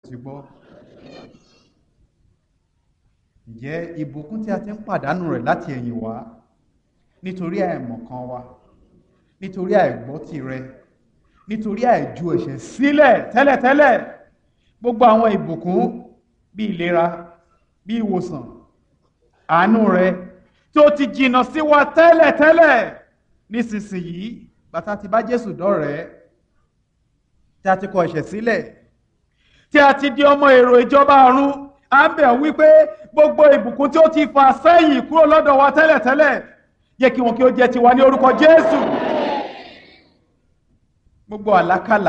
ti gbọ́ ǹjẹ́ ìbùkún tí a ti ń pàdánù rẹ̀ láti ẹ̀yìn wá nítorí àìmọ̀kan wa nítorí àìgbọ́ tirẹ̀ nítorí àìju ẹ̀ṣẹ̀ sílẹ̀ tẹ́lẹ̀tẹ́lẹ̀ gbogbo àwọn ìbùkún bí ìlera bí ìwòsàn àánú rẹ̀ tó ti jìnnà sí wa tẹ́lẹ̀tẹ́lẹ̀ nísinsìnyí bàtà ti bá Jésù dọ́rẹ̀ẹ́ tí a ti kọ ẹ̀ṣẹ̀ sílẹ̀ tí a ti di ọmọ èrò ìjọba ọ̀run à ń bẹ̀ wípé gbogbo ìbùkún tí ó ti fà sẹ́yìn kúrò lọ́dọ̀ wa tẹ́lẹ̀tẹ́lẹ̀ yẹ kí wọn kí ó jẹ́ tiwa ní orúkọ Jésù gbogbo àlákàlà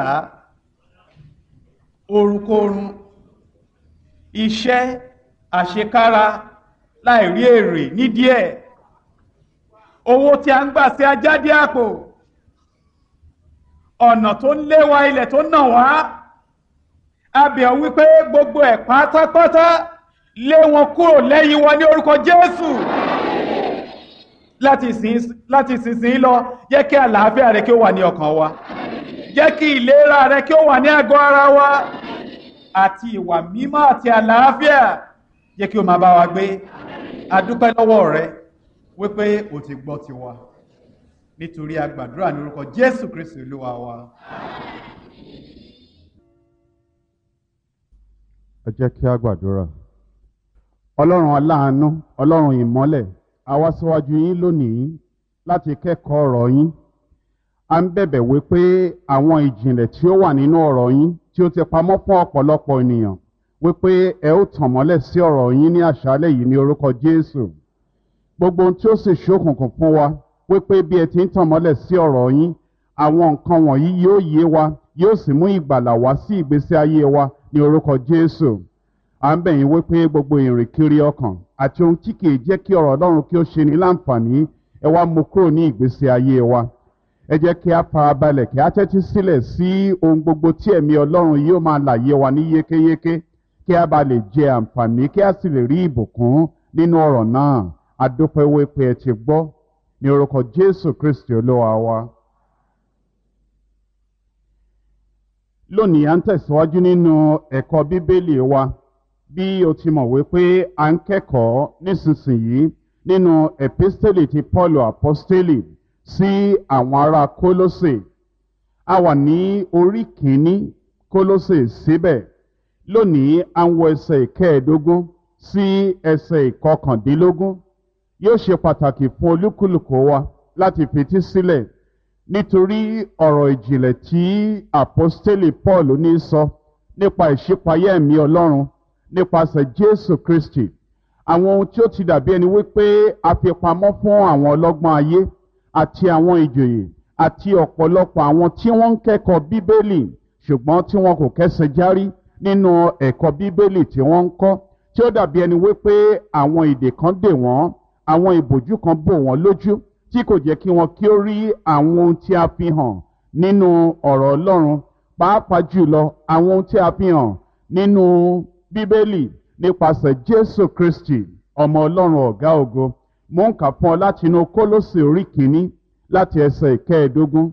orunkorun iṣẹ́ àṣekára láìrí èrè nídìí ẹ̀ owó tí a ń gbà sí ajáde àpò ọ̀nà tó ń lé wa ilẹ̀ tó nà wá abẹ̀ wípé gbogbo ẹ̀ pátápátá lé wọn kúrò lẹ́yìn wa ní orúkọ Jésù láti ìsinsìnyí lọ jẹ́ kí àlàáfíà rẹ kí ó wà ní ọkàn wa jẹ́ kí ìlera rẹ kí ó wà ní àgọ́ ara wa àti ìwà mímọ́ àti àlàáfíà jẹ́ kí ó máa bá wa gbé adúpẹ́ lọ́wọ́ rẹ wípé o ti gbọ́ tiwa nítorí a gbàdúrà ní orúkọ Jésù Kristi Olúwa wa. ẹ jẹ́ kí a gbàdúrà ọlọ́run aláàánú ọlọ́run ìmọ́lẹ̀ a wá síwájú yín lónìí láti kẹ́kọ̀ọ́ ọ̀rọ̀ yín a ń bẹ̀bẹ̀ wípé àwọn ìjìnlẹ̀ tí ó wà nínú ọ̀rọ̀ yín tí ó ti pamọ́ fún ọ̀pọ̀lọpọ̀ ènìyàn wípé ẹ ó tàn mọ́lẹ̀ sí ọ̀rọ̀ yín ní àṣálẹ̀ yìí ní orúkọ Jésù gbogbo ohun tí ó sì ṣókùnkùn fún wa wípé bí ẹ ti ń tàn mọ́lẹ̀ sí ọ̀rọ̀ yín àwọn nǹkan wọ̀nyí yóò yé wa yóò sì mú ìgbàlà wá sí ìgbésí ayé wa ní orúkọ Jésù à ń bẹ̀ yín wípé gbogbo ìrìnkiri ọkàn àti ohun tí kìí jẹ́ kí ọ̀rọ̀ Ọlọ́run kí ó ṣe ní láǹfààní ẹ wá mú kúrò ní ìgbésí ayé wa ẹ jẹ́ kí a farabalẹ̀ kí a tẹ́tí sílẹ̀ sí ohun gbogbo tí ẹ̀mí Ọlọ́run yóò máa làyé wa ní yékéyéké kí a bá lè jẹ àǹfààní kí a sì lè rí ìbùkún nínú ọ̀rọ̀ náà a dúpẹ́ wípé ẹ ti gbọ́ ní orúkọ Jésù Kristi Olúwa wa. lónìí à ń tẹ̀síwájú nínú ẹ̀kọ́ bíbélì wa bí o ti mọ̀ wípé à ń kẹ́kọ̀ọ́ nísinsìnyí nínú epistele ti Paulu apostoli sí àwọn ará Kólósè a wà ní orí kìíní Kólósè síbẹ̀ lónìí à ń wọ ẹsẹ̀ ìkẹẹ̀ẹ́dógún sí ẹsẹ̀ ìkọkàndínlógún yóò ṣe pàtàkì fún olúkúlùkù wa láti fetí sílẹ̀ nítorí ọ̀rọ̀ ìjìnlẹ̀ tí àpọ́stélì Paul ní sọ nípa ìṣípayá ẹ̀mí Ọlọ́run nípasẹ̀ Jésù Kristi àwọn ohun tí ó ti dàbí ẹni wípé a fi pamọ́ fún àwọn ọlọ́gbọ́n ayé àti àwọn ìjòyè àti ọ̀pọ̀lọpọ̀ àwọn tí wọ́n ń kẹ́kọ̀ọ́ Bíbélì ṣùgbọ́n tí wọn kò kẹ́sẹ̀ járí nínú ẹ̀kọ́ Bíbélì tí wọ́n ń kọ́ tí ó dàbí ẹni wípé àwọn ìdè kan dè wọ́n àwọn ìbòjú kan bò wọ́n lójú tí kò jẹ́ kí wọn kí ó rí àwọn ohun tí a fi hàn nínú ọ̀rọ̀ Ọlọ́run pàápàá jùlọ àwọn ohun tí a fi hàn nínú Bíbélì nípasẹ̀ Jésù Kristi ọmọ Ọlọ́run ọ̀gá ògo mo ń kà fún ọ láti inú Kólósè orí kìíní láti ẹsẹ̀ ìkẹẹ̀ẹ́dógún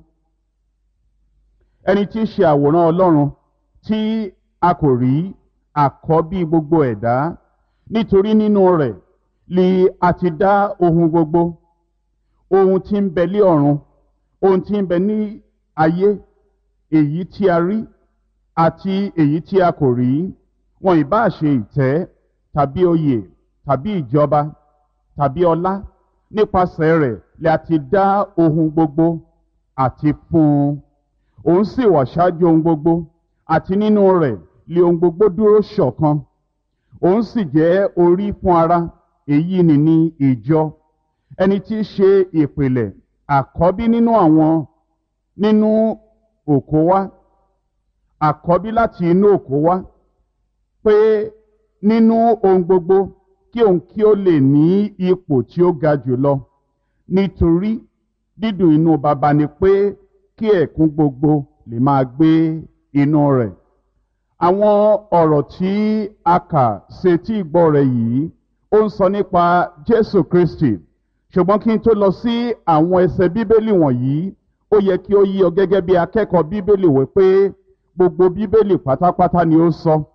ẹni tí í ṣe àwòrán Ọlọ́run tí a kò rí àkọ́bí gbogbo ẹ̀dá nítorí nínú rẹ̀ li a ti dá ohun gbogbo ohun tí ń bẹ lé ọ̀run ohun tí ń bẹ ní ayé èyí tí a rí àti èyí tí a kò rí wọn ìbá ṣe ìtẹ́ tàbí oyè tàbí ìjọba tàbí ọlá nípasẹ̀ rẹ̀ lè a ti dá ohun gbogbo àti fún un òun sì wà ṣáájú ohun gbogbo àti nínú rẹ̀ lè ohun gbogbo dúró ṣọ̀kan òun sì jẹ́ orí fún ara èyí ni ní ìjọ ẹni tí í ṣe ìpìlẹ̀ àkọ́bí nínú àwọn nínú òkó wá àkọ́bí láti inú òkó wá pé nínú ohun gbogbo kí òun kí ó lè ní ipò tí ó ga jùlọ nítorí dídùn inú baba ni pé kí ẹ̀kún gbogbo lè máa gbé inú rẹ̀ àwọn ọ̀rọ̀ tí a kà sétí ìgbọ́ rẹ̀ yìí ó ń sọ nípa Jésù Kristi ṣùgbọ́n kí n tó lọ sí àwọn ẹsẹ̀ bíbélì wọ̀nyí ó yẹ kí ó yí ọ gẹ́gẹ́ bí akẹ́kọ̀ọ́ bíbélì wí pé gbogbo bíbélì pátápátá ni ó sọ